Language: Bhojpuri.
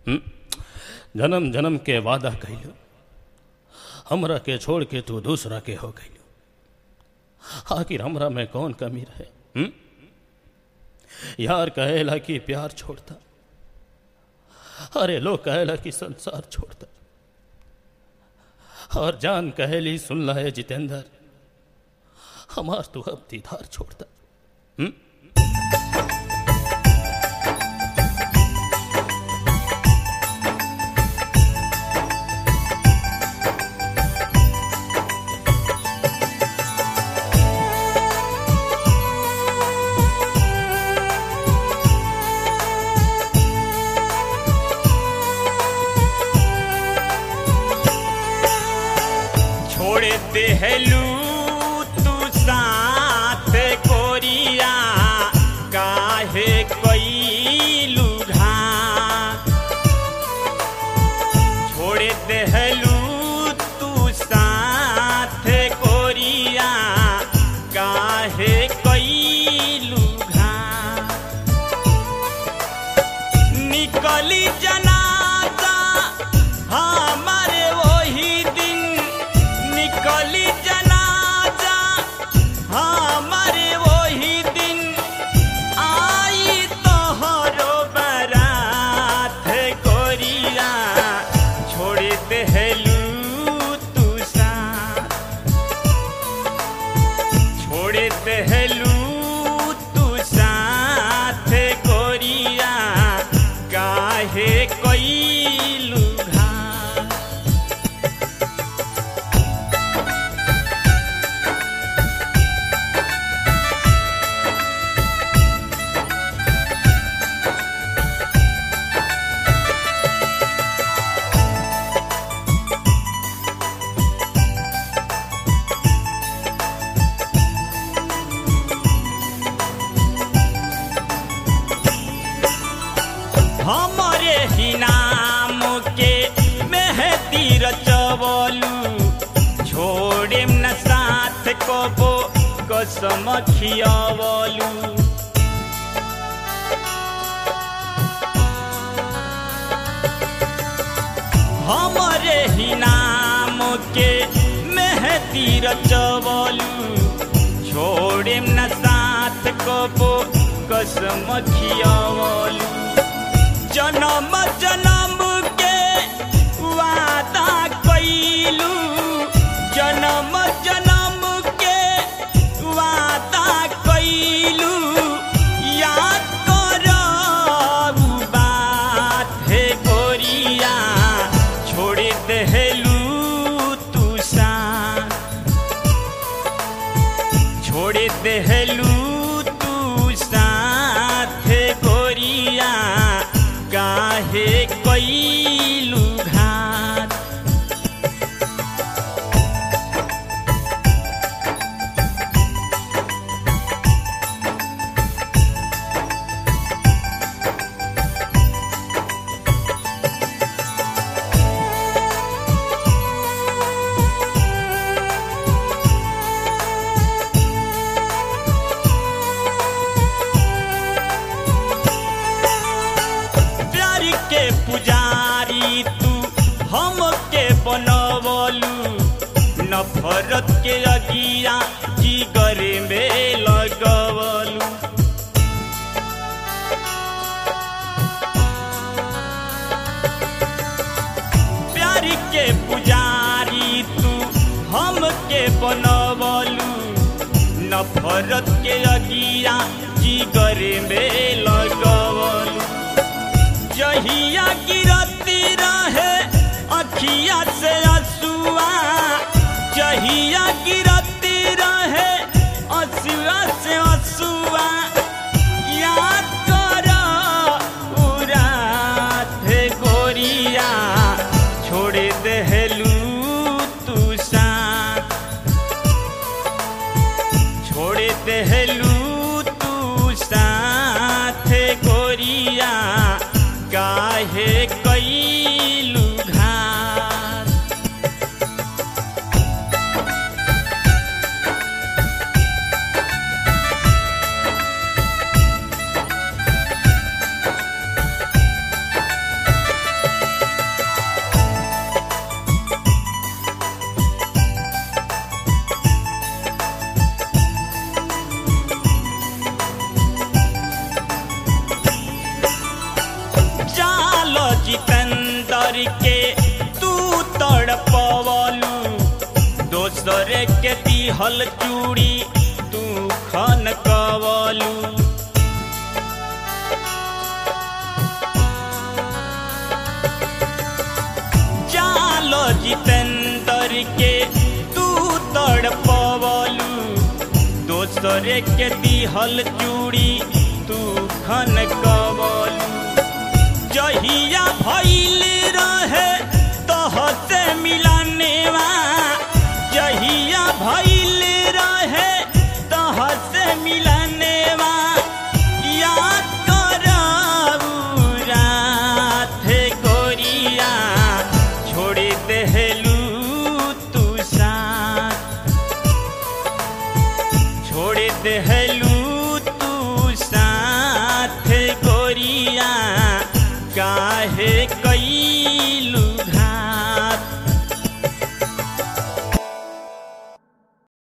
हम्म? जन्म जन्म के वादा कैलू हमरा के छोड़ के तू दूसरा के हो गईलू आखिर हमरा में कौन कमी रहे हम्म? यार कहेला कि प्यार छोड़ता अरे लोग कहेला कि संसार छोड़ता और जान कहेली सुन है जितेंद्र हमार तू अब दीदार छोड़ता हम्म? छोड़ देहलू तू साथ कोरिया काहे कैलू घात छोड़ देहलू तू साथ कोरिया काहे कैलू घात निकली जनाजा हमारे वही दिन निकली जनाजा हमारे वही दिन आई तोहरो बरात कोरिया छोड़ देहलू तू साथ छोड़ देहलू तू साथ कोरिया काहे कैलू घात हमरे ही नाम के मेहदी रचवलू छोड़े न साथ कबो कसम खियावलू हमरे ही नाम के मेहदी रचवलू छोड़े न साथ कबो कसम खियावलू जन्म जन्म के वादा कैलू जन्म जन्म के वादा कैलू याद करबू बात हे गोरिया छोड़ देहलू तू साथ छोड़ देहलू तू साथ गोरिया काहे कैलू घात प्यार के पुजारी तू हम के बनवलू नफरत के अगिया जिगर में लगवलू प्यार के पुजारी तू हम के बनवलू नफरत के अगिया जिगर में लगवलू जहिया गिरती रहे अखिया से असुआ जहिया गिरती रहे असुआ से असुआ याद कर उरात गोरिया छोड़ देहलू तू साथ छोड़ देहलू तू साथ गोरिया काहे कैलू घात दिहल चूड़ी तू खन कवलू चालो जितेंद्र के तू तड़पवलू दोसरे के दिहल चूड़ी तू खन कवलू जहिया भइल रहे तोहसे मिलनेवा जहिया भइल रहे तोहसे मिलनेवा याद करऊ राथे गोरिया छोड़ देहलू तू साथ छोड़ देहलू